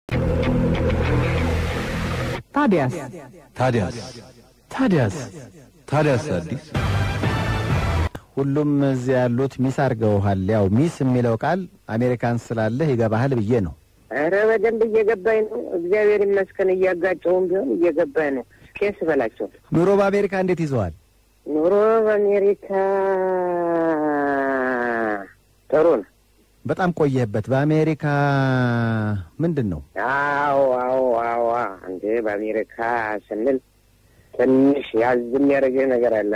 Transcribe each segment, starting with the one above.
ታዲያስ ታዲያስ ታዲያስ ታዲያስ አዲስ ሁሉም እዚያ ያሉት ሚስ አድርገውሃል። ያው ሚስ የሚለው ቃል አሜሪካን ስላለህ ይገባሃል ብዬ ነው። ኧረ በደንብ እየገባኝ ነው። እግዚአብሔር ይመስገን። እያጋጨውም ቢሆን እየገባኝ ነው። ቄስ በላቸው። ኑሮ በአሜሪካ እንዴት ይዘዋል? ኑሮ በአሜሪካ ጥሩ ነው። በጣም ቆየህበት። በአሜሪካ ምንድን ነው? አዎ አዎ አዎ። እንዴ በአሜሪካ ስንል ትንሽ ያዝ የሚያደርግህ ነገር አለ።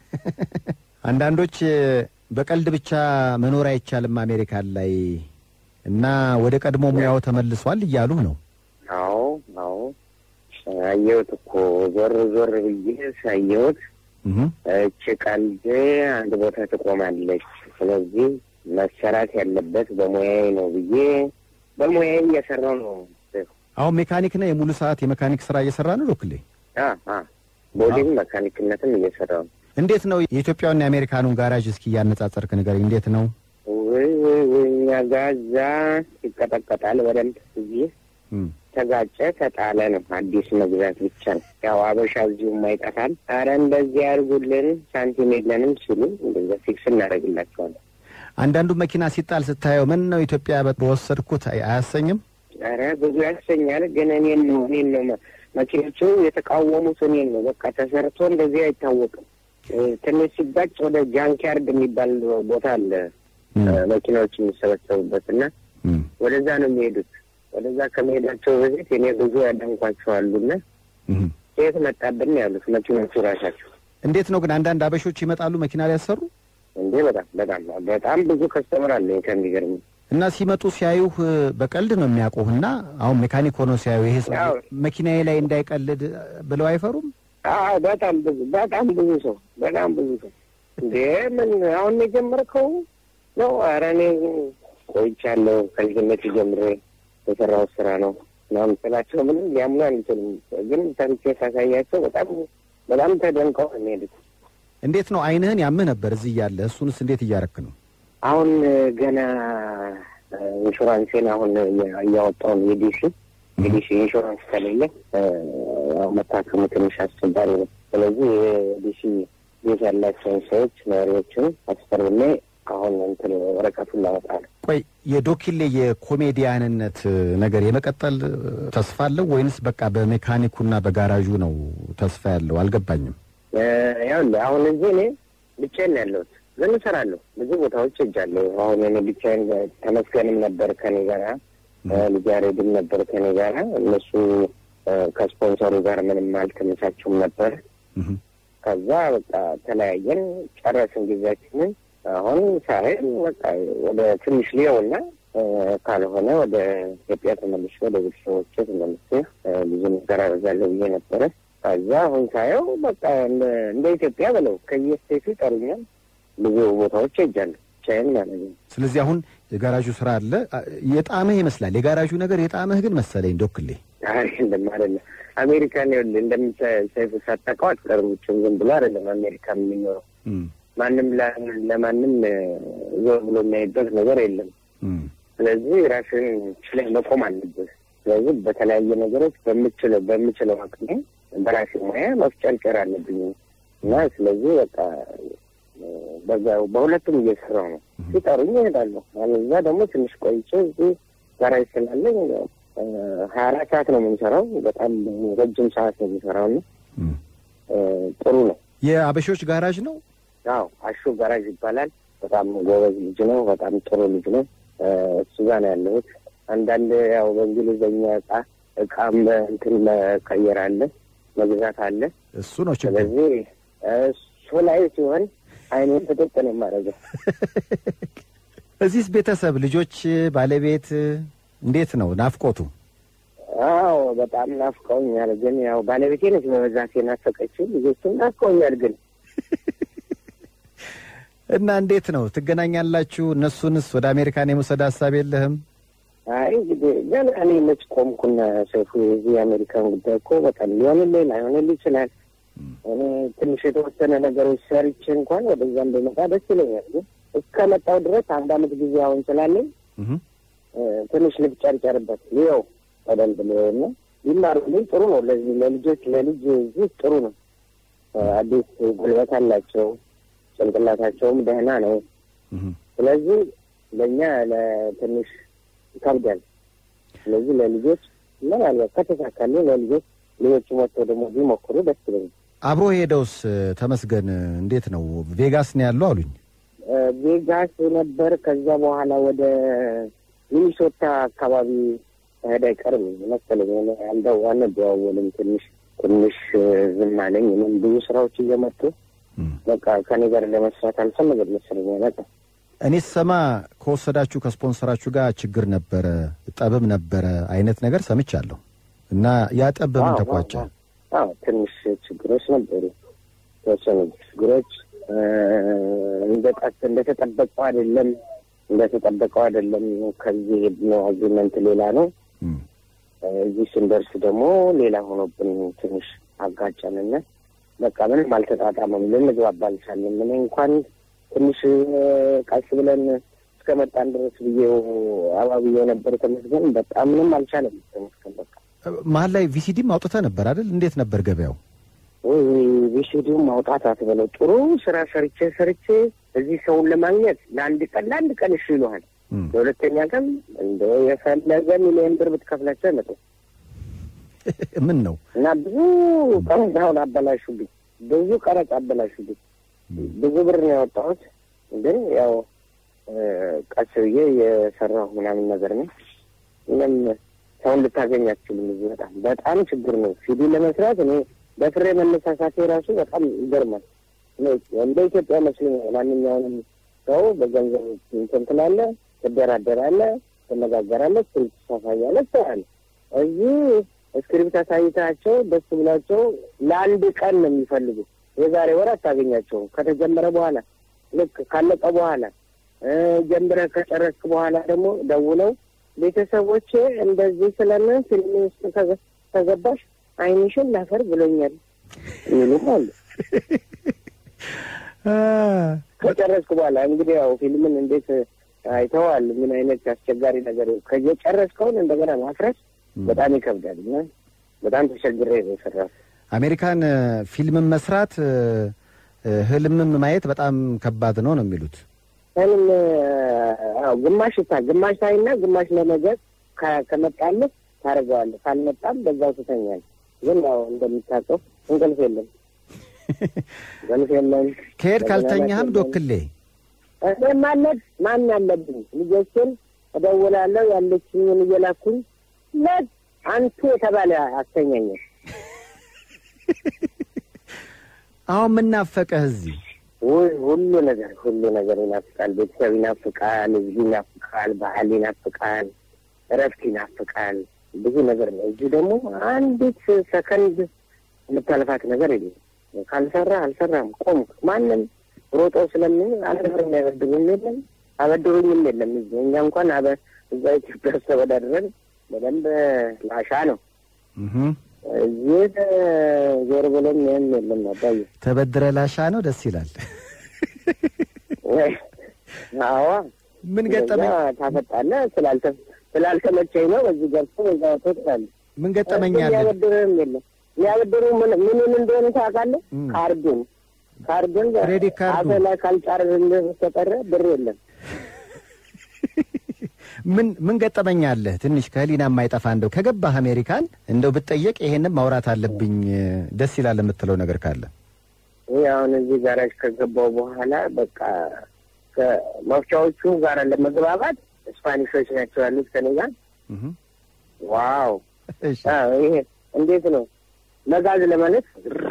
አንዳንዶች በቀልድ ብቻ መኖር አይቻልም አሜሪካን ላይ እና ወደ ቀድሞ ሙያው ተመልሷል እያሉህ ነው። አዎ አዎ። አየሁት እኮ ዞር ዞር ብዬ ሳየሁት እህ እች ቀልድ አንድ ቦታ ትቆማለች። ስለዚህ መሰራት ያለበት በሙያዬ ነው ብዬ በሙያዬ እየሰራው ነው። አሁን ሜካኒክ ነህ? የሙሉ ሰዓት የሜካኒክ ስራ እየሰራ ነው ዶክሌ? አ አ ቦዲም መካኒክነትም እየሰራው ነው። እንዴት ነው የኢትዮጵያውና የአሜሪካኑን ጋራዥ እስኪ እያነጻጸርክ ንገረኝ። እንዴት ነው? ውይ ውይ ውይ እኛ ጋዛ ይቀጠቀጣል በደንብ እዚህ እም ተጋጨ ተጣለ ነው። አዲስ መግዛት ብቻ ነው። ያው አበሻ እዚሁም አይጠፋል። አረ እንደዚህ ያድርጉልን ሳንቲም የለንም ሲሉ እንደዛ ፊክስ እናደርግላቸዋለን። አንዳንዱ መኪና ሲጣል ስታየው ምን ነው ኢትዮጵያ በወሰድኩት አይ- አያሰኝም? አረ ብዙ ያሰኛል። ግን እኔን ነው እኔን ነው መ- መኪኖቹ የተቃወሙት እኔን ነው። በቃ ተሰርቶ እንደዚህ አይታወቅም። እ፣ ትንሽ ሲጋጭ ወደ ጃንኪያርድ የሚባል ቦታ አለ እም እ፣ መኪናዎች የሚሰበሰቡበት እና እም ወደዛ ነው የሚሄዱት። ወደዛ ከመሄዳቸው በፊት እኔ ብዙ ያደንኳቸዋሉና እም የት መጣብን ነው ያሉት መኪኖቹ ራሳቸው። እንዴት ነው ግን አንዳንድ አበሾች ይመጣሉ መኪና ሊያሰሩ እንዴ በጣም በጣም በጣም ብዙ ከስተመር አለ ከሚገርም እና ሲመጡ ሲያዩህ በቀልድ ነው የሚያውቁህና አሁን ሜካኒክ ሆኖ ሲያዩ ይሄ ሰው ያው። መኪናዬ ላይ እንዳይቀልድ ብለው አይፈሩም? አዎ በጣም ብዙ በጣም ብዙ ሰው በጣም ብዙ ሰው እንዴ ምን አሁን ነው የጀመርከው ነው? ኧረ እኔ ቆይቻለሁ ከልጅነት ጀምሬ የሰራሁት ስራ ነው ምናምን ስላቸው ምንም ሊያምኑ አንችልም። ግን ሰርቼ ሳሳያቸው በጣም በጣም ተደንቀው ነው የሚሄዱት። እንዴት ነው አይንህን ያምህ ነበር እዚህ እያለ እሱንስ እንዴት እያረክ ነው? አሁን ገና ኢንሹራንሴን አሁን እያወጣውን የዲሲ የዲሲ ኢንሹራንስ ከሌለ ያው መታከሙ ትንሽ አስቸጋሪ ነው። ስለዚህ የዲሲ ቤት ያላቸውን ሰዎች ነዋሪዎችን አስፈርሜ አሁን እንትን ወረቀቱን ላወጣ ነው። ቆይ የዶኪሌ የኮሜዲያንነት ነገር የመቀጠል ተስፋ አለው ወይንስ በቃ በሜካኒኩና በጋራዡ ነው ተስፋ ያለው? አልገባኝም። ያው አሁን እዚህ እኔ ብቻዬን ነው ያለሁት፣ ግን እሰራለሁ። ብዙ ቦታዎች ሄጃለሁ። አሁን እኔ ብቻዬን ተመስገንም ነበር ከኔ ጋራ ልጅ ያሬድም ነበር ከኔ ጋራ። እነሱ ከስፖንሰሩ ጋር ምንም አልተመቻቸውም ነበር። እህ ከዛ በቃ ተለያየን፣ ጨረስን ጊዜያችንን። አሁን ሳይ በቃ ወደ ትንሽ ሊየውና ካልሆነ ወደ ኢትዮጵያ ተመልሼ ወደ ቤተሰቦቼ ተመልሼ ብዙ ነገር አደርጋለሁ ብዬ ነበረ። ከዛ አሁን ሳየው በቃ እንደ- እንደ ኢትዮጵያ ብለው ከየስቴቱ ይጠሩኛል። ብዙ ቦታዎች ሄጃለሁ ብቻዬን ማለት ነው። ስለዚህ አሁን የጋራዡ ስራ አለ የጣምህ ይመስላል። የጋራዡ ነገር የጣምህ ግን መሰለኝ ዶክሌ። አይ እንደማ አይደለም። አሜሪካን ይኸውልህ እንደምታይፉ ሳታውቀው አትቀርም። ብቻም ዝም ብሎ አይደለም አሜሪካ የሚኖረው እም ማንም ለ- ለማንም ዞር ብሎ የሚያይበት ነገር የለም። እም ስለዚህ ራስን ችለህ መቆም አለብህ። ስለዚህ በተለያየ ነገሮች በምችለው በምችለው አቅሜ በራሴ ሙያ መፍጨርጨር አለብኝ እና ስለዚህ በቃ በዛ በሁለቱም እየሰራው ነው። ሲጠሩኝ እሄዳለሁ። እዛ ደግሞ ትንሽ ቆይቼ እዚህ ጋራጅ ስላለኝ ሀያ አራት ሰዓት ነው የምንሰራው። በጣም ረጅም ሰዓት ነው የሚሰራው እና እም ጥሩ ነው። የአበሾች ጋራዥ ነው። አዎ አሹ ጋራዥ ይባላል። በጣም ጎበዝ ልጅ ነው። በጣም ጥሩ ልጅ ነው። እሱ ጋር ነው ያለሁት። አንዳንድ ያው በእንግሊዝኛ እቃ እቃም እንትን መቀየር አለ መግዛት አለ። እሱ ነው ችግር። ስለዚህ እሱ ላይ ሲሆን አይኔን ፍጥጥ ነው የማደርገው። እዚህስ ቤተሰብ፣ ልጆች፣ ባለቤት እንዴት ነው ናፍቆቱ? አዎ በጣም ናፍቀውኛል። ግን ያው ባለቤቴ ነች በበዛት የናፈቀችው። ልጆቹም ናፍቀውኛል ግን እና እንዴት ነው ትገናኛላችሁ? እነሱንስ ወደ አሜሪካን የመውሰድ ሀሳብ የለህም? አይ እንግዲህ ገና እኔ መች ቆምኩና ሰይፉ፣ የዚህ የአሜሪካን ጉዳይ እኮ በጣም ሊሆንልህ ላይሆንልህ ይችላል። እኔ ትንሽ የተወሰነ ነገሮች ሰርቼ እንኳን ወደዛም በመጣ ደስ ይለኛል። ግን እስከመጣው ድረስ አንድ አመት ጊዜ አሁን ስላለኝ እህ እ፣ ትንሽ ልብጨርጨርበት ይኸው ቀደም ብሎ እና ይማሩልኝ ጥሩ ነው። ለዚህ ለልጆች ለልጅ እዚህ ጥሩ ነው። አዲስ ጉልበት አላቸው። ጭንቅላታቸውም ደህና ነው። እህ። ስለዚህ ለእኛ ለትንሽ ይከብዳል። ስለዚህ ለልጆች ምናልባት ከተሳካልኝ ለልጆች ልጆቹ መጥተው ደግሞ ቢሞክሩ ደስ ይለኛል። አብሮ ሄደውስ ተመስገን እንዴት ነው? ቬጋስ ነው ያለው አሉኝ። እ፣ ቬጋስ ነበር። ከዛ በኋላ ወደ ሚኒሶታ አካባቢ ሄደ አይቀርም መሰለኝ። እኔ አንደው አንደዋወልም። ትንሽ ትንሽ እ፣ ዝም አለኝ። እኔም ብዙ ስራዎች እየመጡ እም። በቃ ከኔ ጋር ለመስራት አልፈለገም መሰለኝ። በቃ እኔ ስሰማ ከወሰዳችሁ ከስፖንሰራችሁ ጋር ችግር ነበረ፣ ጠብም ነበረ አይነት ነገር ሰምቻለሁ። እና ያ ጠብ በምን አዎ፣ ተቋጨ? አዎ፣ አዎ ትንሽ ችግሮች ነበሩ። የተወሰኑ ችግሮች እ፣ እንደ ቀስ እንደተጠበቀው አይደለም እንደተጠበቀው አይደለም። ከዚህ የሄድነው አግሪመንት ሌላ ነው። እም። እዚህ ስንደርስ ደግሞ ሌላ ሆኖብን ትንሽ አጋጨንና በቃ ምንም አልተጣጣመም። ልንግባባ አልቻልንም። እኔ እንኳን ትንሽ እ፣ ቀስ ብለን እስከ መጣን ድረስ ብዬው አባብዬው ነበር ተመስገን። በቃ ምንም አልቻለም ተመስገን በቃ መሀል ላይ ቪሲዲም አውጥተህ ነበር አይደል? እንዴት ነበር ገበያው? ወይ ቪሲዲው ማውጣት አትበለው። ጥሩ ስራ ሰርቼ ሰርቼ እዚህ ሰውን ለማግኘት ለአንድ ቀን ለአንድ ቀን እሺ ይሉሃል። እም። ለሁለተኛ ቀን እንደ የፈለገ ሚሊዮን ብር ብትከፍላቸው አይመጡም። ምን ነው እና ብዙ ቀረጥ አሁን አበላሹብኝ። ብዙ ቀረጥ አበላሹብኝ። ብዙ ብር ነው ያወጣሁት፣ ግን ያው እ፣ ቀስ ብዬ የሰራሁ ምናምን ነገር ነው። ምንም ሰውን ልታገኝ አትችልም። እዚህ በጣም በጣም ችግር ነው። ሲዲ ለመስራት እኔ በፍሬ መነሳሳቴ ራሱ በጣም ይገርማል። እኔ እንደ ኢትዮጵያ መስሎኛል። ማንኛውንም ሰው በገንዘብ እንትን ትላለህ፣ ትደራደራለህ፣ ትነጋገራለህ፣ ስልክ ታሳያለህ፣ ትሰራለህ። እዚህ እስክሪፕት አሳይታቸው ደስ ብሏቸው ለአንድ ቀን ነው የሚፈልጉት። የዛሬ ወር አታገኛቸውም። ከተጀመረ በኋላ ልክ ካለቀ በኋላ እ፣ ጀምረህ ከጨረስክ በኋላ ደግሞ ደውለው ቤተሰቦቼ እንደዚህ ስለምን ፊልም ውስጥ ከገ- ከገባሽ ዓይንሽን ላፈር ብሎኛል የሚሉም አሉ። ከጨረስክ በኋላ እንግዲህ ያው ፊልምን እንዴት አይተዋል? ምን አይነት አስቸጋሪ ነገር ከየጨረስከውን እንደገና ማፍረስ በጣም ይከብዳል እና በጣም ተቸግሬ ነው የሰራሁት። አሜሪካን እ፣ ፊልምን መስራት እ፣ እ፣ ህልምም ማየት በጣም ከባድ ነው ነው የሚሉት። ህልም አዎ፣ ግማሽ ታ ግማሽ ታይና ግማሽ ለነገር ከ- ከመጣልህ ታደርገዋለህ፣ ካልመጣም በዛው ትተኛለህ። ግን ያው እንደምታውቀው እንቅልፍ የለም፣ እንቅልፍ የለም። ከሄድ ካልተኛህም መዝናናት የለም። ዶክሌ እኔ ማለት ማን አለብኝ? ልጆችን እደውላለሁ ያለችኝን እየላኩኝ ለት አንቱ የተባለ አስተኛኛል። አሁን ምናፈቀህ እዚህ ውይ ሁሉ ነገር ሁሉ ነገር ይናፍቃል። ቤተሰብ ይናፍቃል፣ ህዝብ ይናፍቃል፣ ባህል ይናፍቃል፣ እረፍት ይናፍቃል። ብዙ ነገር ነው። እዚህ ደግሞ አንዲት ሰከንድ የምታልፋት ነገር የለም። ካልሰራ አልሰራም ቆምክ። ማንም ሮጦ ስለምን አንድ ብር የሚያበድሩኝ የለም አበድሩኝም የለም። እዚህ እኛ እንኳን አበ እዛ ኢትዮጵያ ውስጥ ተወዳድረን በደንብ ላሻ ነው። እህ። እዚህ ዞር ብሎም ይህም የለም አባዬ ተበድረ ላሻ ነው። ደስ ይላል። አዋ ምን ገጠመኝ እንደዛ ታፈጣለህ። ስላልተ ስላልተመቸኝ ነው በዚህ ገብቶ በዛ ወጥቶ ትላለህ። ምን ገጠመኝ አለ? ሊያበድርህም የለም ሊያበድሩ ምን ምኑን እንደሆነ ታውቃለህ? እም። ካርዱን ካርዱን ክሬዲት ካርዱ። አፍህ ላይ ካልጫርልህ በስተቀር ብር የለም። ምን ምን ገጠመኝ አለ? ትንሽ ከህሊና የማይጠፋ እንደው ከገባህ አሜሪካን እንደው ብትጠየቅ ይሄንም ማውራት አለብኝ ደስ ይላል የምትለው ነገር ካለ ይህ አሁን እዚህ ጋራጅ ከገባው በኋላ በቃ ከመፍቻዎቹ ጋር ለመግባባት ስፓኒሾች ናቸው ያሉት ከኔ ጋር። እህ። ዋው እሺ አዎ፣ ይሄ እንዴት ነው መጋዝ ለማለት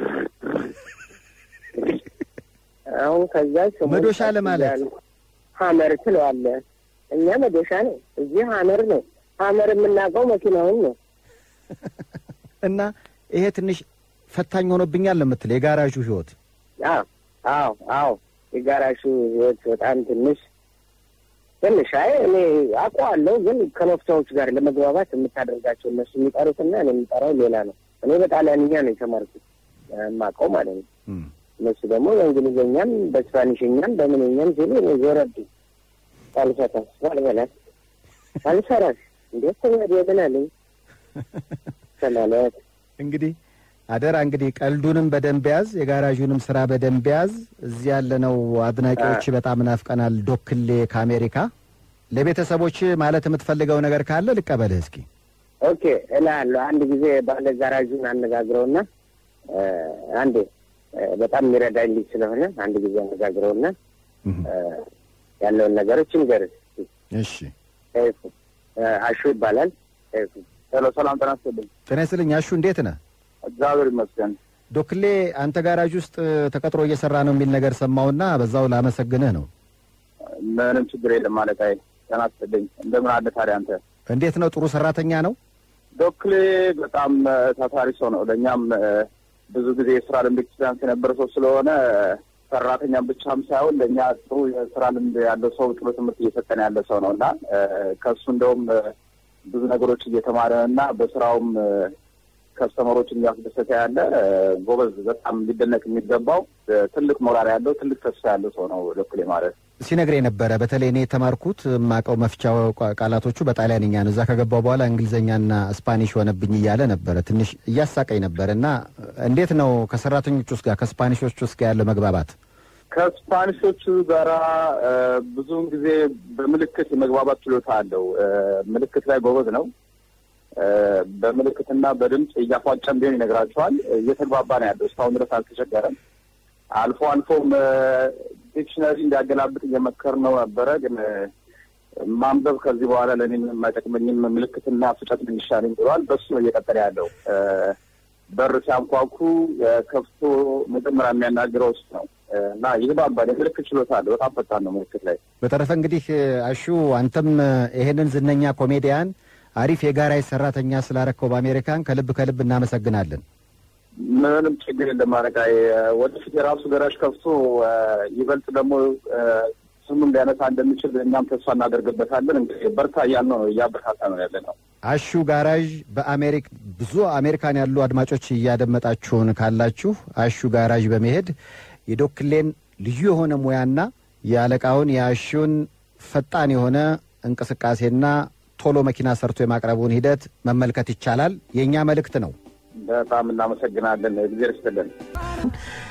አሁን ከዛ ስሙ መዶሻ ለማለት ሀመር ትለዋለህ። እኛ መዶሻ ነው፣ እዚህ ሀመር ነው። ሀመር የምናውቀው መኪናውን ነው። እና ይሄ ትንሽ ፈታኝ ሆኖብኛል ለምትለው የጋራዡ ህይወት አዎ አዎ አዎ የጋራሹ ህይወት በጣም ትንሽ ትንሽ አይ እኔ አውቀዋለሁ፣ ግን ከመፍቻዎች ጋር ለመግባባት የምታደርጋቸው እነሱ የሚጠሩትና እኔ የሚጠራው ሌላ ነው። እኔ በጣሊያንኛ ነው የተማርኩት የማውቀው ማለት ነው። እም። እነሱ ደግሞ በእንግሊዝኛም በስፓኒሽኛም በምንኛም ሲሉ እኔ ዞረብኝ። ሳልፈታስ ባልበላት ሳልሰራስ እንዴት ተመድ የብላለኝ ከማለት እንግዲህ አደራ እንግዲህ ቀልዱንም በደንብ ያዝ፣ የጋራዡንም ስራ በደንብ ያዝ። እዚህ ያለነው አድናቂዎች በጣም ናፍቀናል። ዶክሌ ከአሜሪካ ለቤተሰቦች ማለት የምትፈልገው ነገር ካለ ልቀበልህ እስኪ። ኦኬ እላለሁ። አንድ ጊዜ ባለ ጋራዡን አነጋግረውና እ፣ አንዴ እ፣ በጣም የሚረዳኝ ልጅ ስለሆነ አንድ ጊዜ አነጋግረውና እ፣ ያለውን ነገሮች እንገርህ። እሺ ሰይፉ እ፣ አሹ ይባላል። ሰይፉ ሄሎ፣ ሰላም ጤና ይስጥልኝ። ጤና ይስጥልኝ አሹ፣ እንዴት ነህ? እግዚአብሔር ይመስገን። ዶክሌ አንተ ጋራዥ ውስጥ ተቀጥሮ እየሰራ ነው የሚል ነገር ሰማሁና በዛው ላመሰግንህ ነው። ምንም ችግር የለም ማለት አይ ጤና ይስጥልኝ። እንደምን አለ ታዲያ አንተ? እንዴት ነው? ጥሩ ሰራተኛ ነው? ዶክሌ በጣም እ፣ ታታሪ ሰው ነው። ለእኛም እ፣ ብዙ ጊዜ የስራ ልምድ ኤክስፒሪያንስ የነበረ ሰው ስለሆነ እ፣ ሰራተኛም ብቻም ሳይሆን ለእኛ ጥሩ የስራ ልምድ ያለው ሰው ጥሩ ትምህርት እየሰጠን ያለ ሰው ነው እና እ፣ ከእሱ እንደውም እ፣ ብዙ ነገሮች እየተማረ እና በስራውም እ፣ ከስተመሮችን እያስደሰተ ያለ እ፣ ጎበዝ፣ በጣም ሊደነቅ የሚገባው እ፣ ትልቅ ሞራል ያለው ትልቅ ተስፋ ያለው ሰው ነው ዶክሌ ማለት። ሲነግር የነበረ በተለይ እኔ የተማርኩት የማውቀው መፍቻ ቋ- ቃላቶቹ በጣሊያንኛ ነው። እዛ ከገባው በኋላ እንግሊዝኛና ስፓኒሽ ሆነብኝ እያለ ነበረ። ትንሽ እያሳቀኝ ነበር። እና እንዴት ነው ከሰራተኞች ውስጥ ጋር ከስፓኒሾች ውስጥ ጋር ያለው መግባባት? ከስፓኒሾቹ ጋራ እ፣ ብዙውን ጊዜ በምልክት የመግባባት ችሎታ አለው። እ፣ ምልክት ላይ ጎበዝ ነው። እ፣ በምልክትና በድምፅ እያፏጨም ቢሆን ይነግራቸዋል። እየተግባባ ነው ያለው። እስካሁን ድረስ አልተቸገረም። አልፎ አልፎም እ፣ ዲክሽነሪ እንዲያገላብጥ እየመከር ነው ነበረ። ግን እ፣ ማንበብ ከዚህ በኋላ ለእኔ ምንም አይጠቅመኝም፣ ምልክትና ፍጨት ምን ይሻለኝ ብሏል። በሱ ነው እየቀጠለ ያለው። እ፣ በር ሲያንኳኩ እ፣ ከፍቶ መጀመሪያ የሚያናግረው እሱ ነው እና ይግባባል። የምልክት ችሎታ አለ። በጣም ፈጣን ነው ምልክት ላይ። በተረፈ እንግዲህ አሹ አንተም ይሄንን ዝነኛ ኮሜዲያን አሪፍ የጋራጅ ሰራተኛ ስላረከው በአሜሪካን ከልብ ከልብ እናመሰግናለን። ምንም ችግር የለም። ማረቃይ ወደፊት የራሱ ገራዥ ከፍቶ እ፣ ይበልጥ ደግሞ እ፣ ስሙን ሊያነሳ እንደሚችል እኛም ተስፋ እናደርግበታለን። እንግዲህ በርታ እያልነው ነው እያበረታታ ነው ያለ ነው። አሹ ጋራዥ በአሜሪክ ብዙ አሜሪካን ያሉ አድማጮች እያደመጣችሁን ካላችሁ አሹ ጋራዥ በመሄድ የዶክሌን ልዩ የሆነ ሙያና የአለቃውን የአሹን ፈጣን የሆነ እንቅስቃሴና ቶሎ መኪና ሰርቶ የማቅረቡን ሂደት መመልከት ይቻላል። የእኛ መልእክት ነው። በጣም እናመሰግናለን። እግዚአብሔር ይስጥልን።